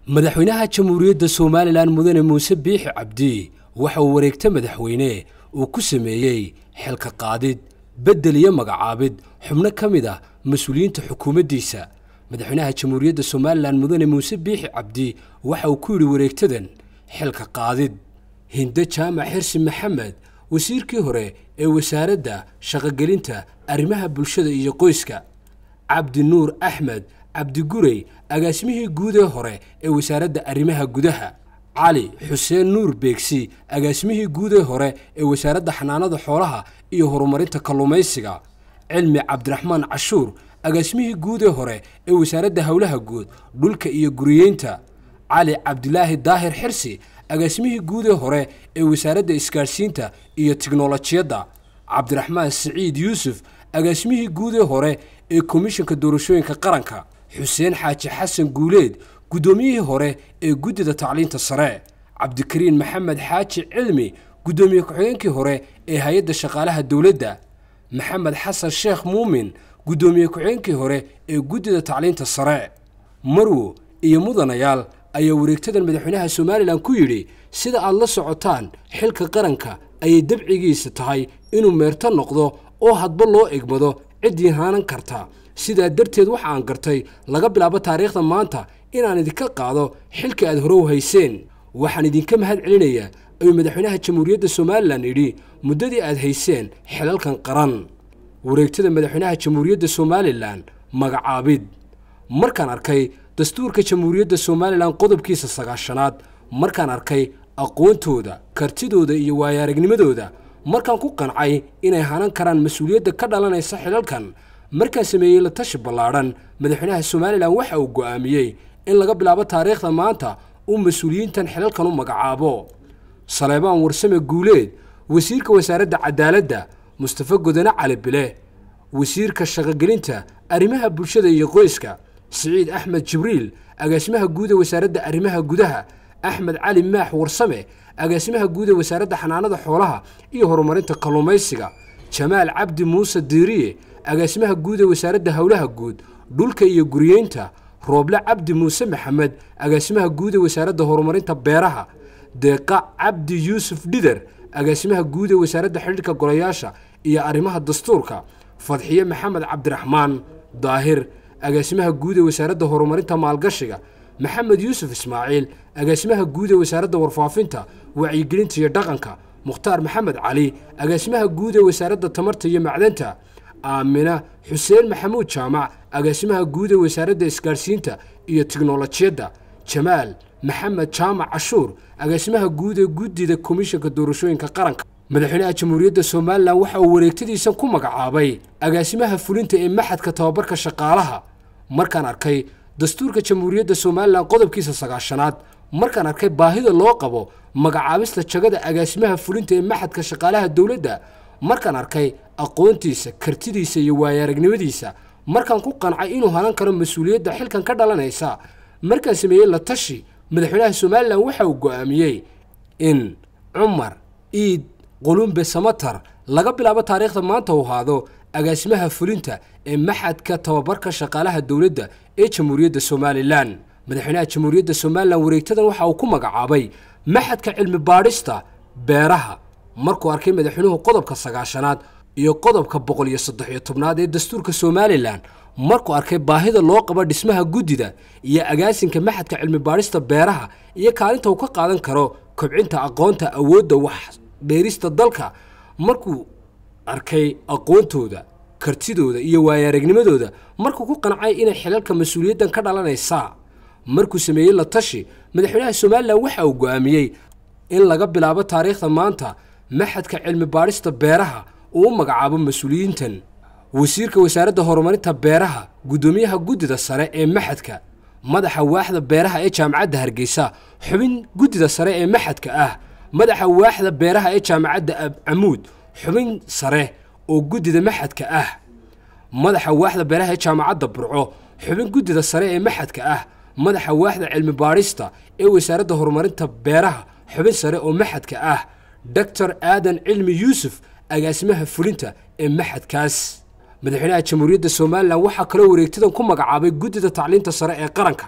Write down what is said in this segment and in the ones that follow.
madaxweynaha jamhuuriyadda somalilan mudane muuse biixi cabdi waxa uu wareegta madaxweyne uu ku sameeyey xilka qaadid beddel iyo magacaabid xubno ka mid ah mas-uuliyiinta xukuumaddiisa madaxweynaha jamhuuriyadda somalilan mudane muuse biixi cabdi waxa uu ku yidhi wareegtadan xilka qaadid hinde jaamac xirsi maxamed wasiirkii hore ee wasaaradda shaqogelinta arrimaha bulshada iyo qoyska cabdi nuur axmed cabdigurey agaasimihii guud ee hore ee wasaaradda arrimaha gudaha cali xuseen nuur beegsi agaasimihii guud ee hore ee wasaaradda xanaanada xoolaha iyo horumarinta kalluumaysiga cilmi cabdiraxmaan cashuur agaasimihii guud ee hore ee wasaaradda howlaha guud dhulka iyo guriyeynta cali cabdilaahi daahir xirsi agaasimihii guud ee hore ee wasaaradda isgaadhsiinta iyo tiknolojiyadda cabdiraxmaan siciid yuusuf agaasimihii guud ee hore ee komishanka doorashooyinka qaranka xuseen xaaji xasan guuleed guddoomiyihii hore ee guddida tacliinta sare cabdikariin maxamed xaaji cilmi guddoomiye ku-xigeenkii hore ee hay-adda shaqaalaha dowladda maxamed xasan sheekh muumin guddoomiye ku-xigeenkii hore ee guddida tacliinta sare marwo iyo mudanayaal ayaa wareegtadan madaxweynaha somalilan ku yidhi sida aad la socotaan xilka qaranka ayay dabcigiisa tahay inuu meerto noqdo oo hadba loo egmado ciddii haanan karta sidaa darteed waxa aan gartay laga bilaabo taariikhda maanta inaan idinka qaado xilka aad hore u hayseen waxaan idinka mahad celinayaa ayuu madaxweynaha jamhuuriyadda somalilan yidhi muddadii aad hayseen xilalkan qaran wareegtada madaxweynaha jamhuuriyadda somalilan magacaabid markaan arkay dastuurka jamhuuriyadda somalilan qodobkiisa sagaashanaad markaan arkay aqoontooda kartidooda iyo waayaaragnimadooda markaan ku qancay inay hanan karaan mas-uuliyadda ka dhalanaysa xilalkan markaan sameeyey la tashi ballaadhan madaxweynaha somalilan waxa uu go'aamiyey in laga bilaabo taariikhda maanta uu mas-uuliyiintan xilalkan u magacaabo saleebaan warsame guuleed wasiirka wasaaradda cadaaladda mustafa godane cali bile wasiirka shaqogelinta arrimaha bulshada iyo qoyska siciid axmed jibriil agaasimaha guud ee wasaaradda arrimaha gudaha axmed cali maax warsame agaasimaha guud ee wasaaradda xanaanada xoolaha iyo horumarinta kalluumaysiga jamaal cabdi muuse diiriye agaasimaha guud ee wasaaradda howlaha guud dhulka iyo guriyeynta rooble cabdi muuse maxamed agaasimaha guud ee wasaaradda horumarinta beeraha deeqa cabdi yuusuf dhider agaasimaha guud ee wasaaradda xidhiirka golayaasha iyo arrimaha dastuurka fadxiye maxamed cabdiraxmaan daahir agaasimaha guud ee wasaaradda horumarinta maalgashiga maxamed yuusuf ismaaciil agaasimaha guud ee wasaaradda warfaafinta wacyigelinta iyo dhaqanka mukhtaar maxamed cali agaasimaha guud ee wasaaradda tamarta iyo macdanta aamina xuseen maxamuud jaamac agaasimaha guud ee wasaaradda isgaadhsiinta iyo tiknolojiyadda jamaal maxamed jaamac cashuur agaasimaha guud ee guddida komishanka doorashooyinka qaranka madaxweynaha jamhuuriyadda somalilan waxa uu wareegtadiisan ku magacaabay agaasimaha fulinta ee maxadka tababarka shaqaalaha markaan arkay dastuurka jamhuuriyadda somalilan qodobkiisa sagaashanaad markaan arkay baahida loo qabo magacaabista jagada agaasimaha fulinta ee maxadka shaqaalaha dowladda markaan arkay aqoontiisa kartidiisa iyo waayaaragnimadiisa markaan ku qancay inuu halan karo mas-uuliyadda xilkan ka dhalanaysa markaan sameeyey la tashi madaxweynaha somalilan waxa uu go'aamiyey in cumar iid qulumbe samatar laga bilaabo taariikhda maanta uu haado agaasimaha fulinta ee maxadka tababarka shaqaalaha dowladda ee jamhuuriyadda somalilan madaxweynaha jamhuuriyadda somalilan wareegtadan waxa uu ku magacaabay maxadka cilmi baadhista beeraha markuu arkay madaxweynuhu qodobka sagaashanaad iyo qodobka boqol iyo saddex iyo tobnaad ee dastuurka somalilan markuu arkay baahida loo qabo dhismaha guddida iyo agaasinka maxadka cilmi baadhista beeraha iyo kaalinta uu ka qaadan karo kobcinta aqoonta awoodda wax dheerista dalka markuu arkay aqoontooda kartidooda iyo waayaaragnimadooda markuu ku qancay inay xilalka mas-uuliyaddan ka dhalanaysaa markuu sameeyey la tashi madaxweynaha somalilan waxa uu go'aamiyey in laga bilaabo taariikhda maanta maxadka cilmi baadhista beeraha uu u magacaabo mas-uuliyiintan wasiirka wasaaradda horumarinta beeraha guddoomiyaha guddida sare ee maxadka madaxa waaxda beeraha ee jaamacadda hargeysa xubin guddida sare ee maxadka ah madaxa waaxda beeraha ee jaamacadda camuud xubin sare oo guddida maxadka ah madaxa waaxda beeraha ee jaamacadda burco xubin guddida sare ee maxadka ah madaxa waaxda cilmi baadhista ee wasaaradda horumarinta beeraha xubin sare oo maxadka ah doctor aadan cilmi yuusuf agaasimaha fulinta ee maxadkaas madaxweynaha jamhuuriyadda somalilan waxaa kaloo wareegtadan ku magacaabay guddida tacliinta sare ee qaranka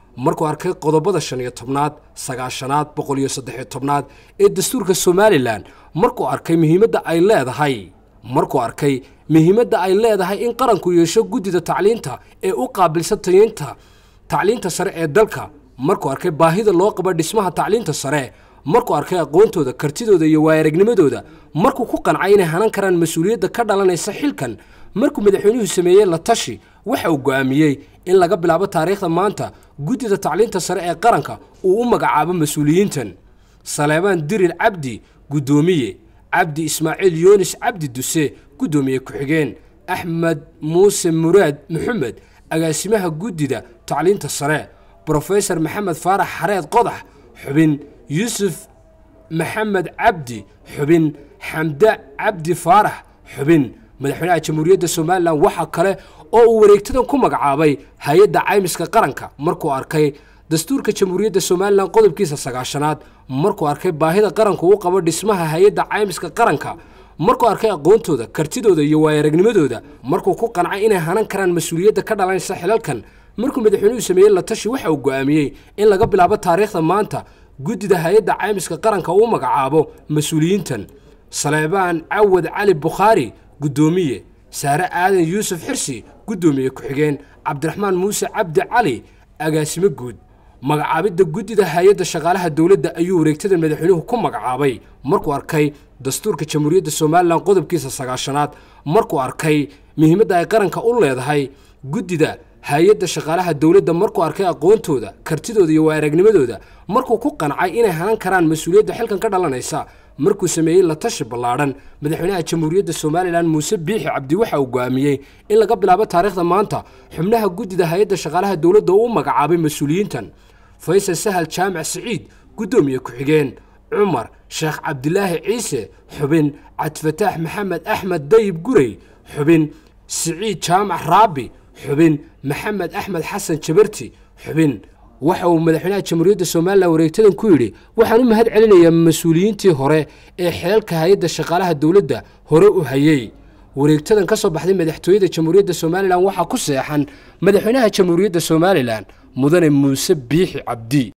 markuu arkay qodobada shan iyo tobnaad sagaashanaad boqol iyo saddexiyo tobnaad ee dastuurka somalilan markuu arkay muhiimadda ay leedahay markuu arkay muhiimadda ay leedahay in qaranku yeesho guddida tacliinta ee u qaabilsan tayeynta tacliinta sare ee dalka markuu arkay baahida loo qabo dhismaha tacliinta sare markuu arkay aqoontooda kartidooda iyo waayaragnimadooda markuu ku qancay inay hanan karaan mas-uuliyadda ka dhalanaysa xilkan markuu madaxweynuhu sameeyey la tashi waxa uu go'aamiyey in laga bilaabo taariikhda maanta guddida tacliinta sare ee qaranka uu u magacaabo mas-uuliyiintan saleebaan dirir cabdi guddoomiye cabdi ismaaciil yoonis cabdi duse guddoomiye ku-xigeen axmed muuse muraad maxamed agaasimaha guddida tacliinta sare brofesor maxamed faarax xareed qodax xubin yuusuf maxamed cabdi xubin xamde cabdi faarax xubin madaxweynaha jamhuuriyadda somalilan waxaa kale oo uu wareegtadan ku magacaabay hay-adda caymiska qaranka markuu arkay dastuurka jamhuuriyadda somalilan qodobkiisa sagaashanaad markuu arkay baahida qaranku u qabo dhismaha hay-adda caymiska qaranka markuu arkay aqoontooda kartidooda iyo waayaragnimadooda markuu ku qancay inay hanan karaan mas-uuliyadda ka dhalanaysa xilalkan markuu madaxweynuhu sameeyey la tashi waxa uu go'aamiyey in laga bilaabo taariikhda maanta guddida hay-adda caymiska qaranka uu magacaabo mas-uuliyiintan saleebaan cawad cali bukhaari guddoomiye saare aadan yuusuf xirsi guddoomiye ku-xigeen cabdiraxmaan muuse cabdi cali agaasimo guud magacaabidda guddida hay-adda shaqaalaha dowladda ayuu wareegtada madaxweynuhu ku magacaabay markuu arkay dastuurka jamhuuriyadda somalilan qodobkiisa sagaashanaad markuu arkay muhiimadda ay qaranka u leedahay guddida hay-adda shaqaalaha dowladda markuu arkay aqoontooda kartidooda iyo waayaragnimadooda markuu ku qancay inay hanan karaan mas-uuliyadda xilkan ka dhalanaysa markuu sameeyey la tashi ballaadhan madaxweynaha jamhuuriyadda somalilan muuse biixi cabdi waxa uu go'aamiyey in laga bilaabo taariikhda maanta xubnaha guddida hay-adda shaqaalaha dowladda uu u magacaabay mas-uuliyiintan faysal sahal jaamac siciid guddoomiye ku-xigeen cumar sheekh cabdilaahi ciise xubin cabdifataax maxamed axmed dayib gurey xubin siciid jaamac raabi xubin maxamed axmed xasan jabarti xubin waxa uu madaxweynaha jamhuuriyadda somalilan wareegtadan ku yidhi waxaan u mahad celinayaa mas-uuliyiintii hore ee xeelka hay-adda shaqaalaha dowladda hore u hayey wareegtadan ka soo baxday madaxtooyada jamhuuriyadda somalilan waxaa ku seexan madaxweynaha jamhuuriyadda somalilan mudane muuse biixi cabdi